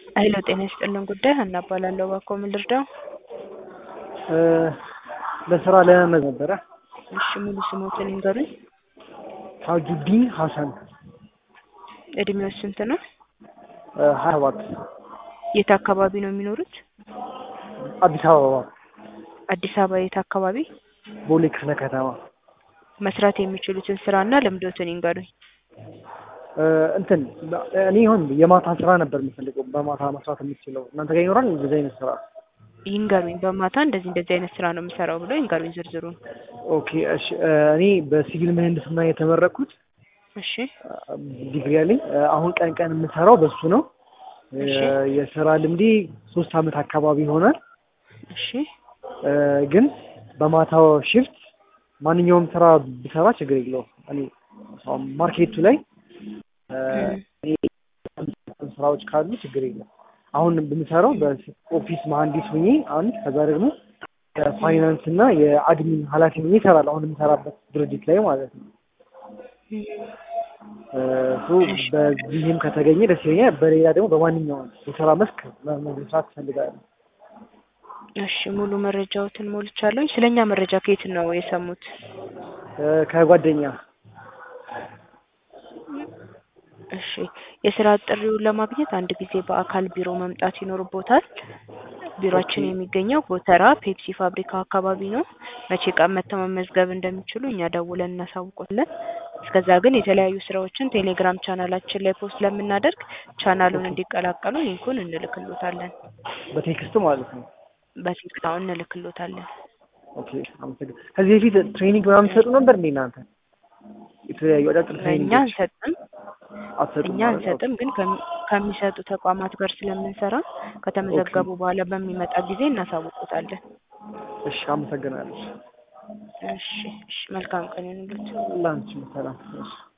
ሄሎ ጤና ይስጥልን ጉዳይ ሀና እባላለሁ። እባክዎ ምን ልርዳው? ለስራ ለመመዝ ነበረ። እሺ ሙሉ ስሞትን ይንገሩኝ። ታጁዲን ሀሰን እድሜው ስንት ነው? ሀያ ሰባት የት አካባቢ ነው የሚኖሩት? አዲስ አበባ አዲስ አበባ የት አካባቢ? ቦሌ ክፍለ ከተማ መስራት የሚችሉትን ስራና ልምዶትን ይንገሩኝ። እንትን እኔ ይሁን የማታ ስራ ነበር የምፈልገው በማታ መስራት የምችለው እናንተ ጋር ይኖራል እንደዚህ አይነት ስራ? ይንገሩኝ። በማታ እንደዚህ እንደዚህ አይነት ስራ ነው የምሰራው ብለው ይንገሩኝ ዝርዝሩን። ኦኬ እሺ እኔ በሲቪል ምህንድስና የተመረቅኩት እሺ ዲግሪ አለኝ። አሁን ቀን ቀን የምሰራው በሱ ነው። እሺ የስራ ልምዴ ሶስት አመት አካባቢ ይሆናል። እሺ ግን በማታው ሽፍት ማንኛውም ስራ ብሰራ ችግር የለውም። እኔ አሁን ማርኬቱ ላይ እኔ ስራዎች ካሉ ችግር የለም። አሁን ብምሰራው በኦፊስ መሀንዲስ ሁኜ አንድ ከዛ ደግሞ የፋይናንስ እና የአድሚን ኃላፊ ሁኜ እሰራለሁ። አሁን የምሰራበት ድርጅት ላይ ማለት ነው። ሶ በዚህም ከተገኘ ደስ ይለኛል። በሌላ ደግሞ በማንኛውም የስራ መስክ መስራት እፈልጋለሁ። እሺ ሙሉ መረጃዎትን ሞልቻለሁ። ስለኛ መረጃ ከየት ነው የሰሙት? ከጓደኛ እሺ የስራ ጥሪውን ለማግኘት አንድ ጊዜ በአካል ቢሮ መምጣት ይኖርቦታል። ቢሮአችን የሚገኘው ጎተራ ፔፕሲ ፋብሪካ አካባቢ ነው። መቼ ቀን መጥተው መመዝገብ እንደሚችሉ እኛ ደውለን እናሳውቆለን። እስከዛ ግን የተለያዩ ስራዎችን ቴሌግራም ቻናላችን ላይ ፖስት ስለምናደርግ ቻናሉን እንዲቀላቀሉ ሊንኩን እንልክሎታለን። በቴክስት ማለት ነው። በቴክስት አሁን እንልክሎታለን። ኦኬ አመሰግናለሁ። ከዚህ በፊት ትሬኒንግ ምናምን ትሰጡ ነበር እንዴ እናንተ? የተለያዩ አጫጭር እኛ ትሬኒንጎች አንሰጥም አትሰጡም እኛ ማለት ነው? አንሰጥም፣ ግን ከሚ- ከሚሰጡ ተቋማት ጋር ስለምንሰራ ከተመዘገቡ በኋላ በሚመጣ ጊዜ እናሳውቁታለን። እሺ አመሰግናለሁ። እሺ እሺ መልካም ቀን ይሁንልዎት። ላንቺም ሰላም። እሺ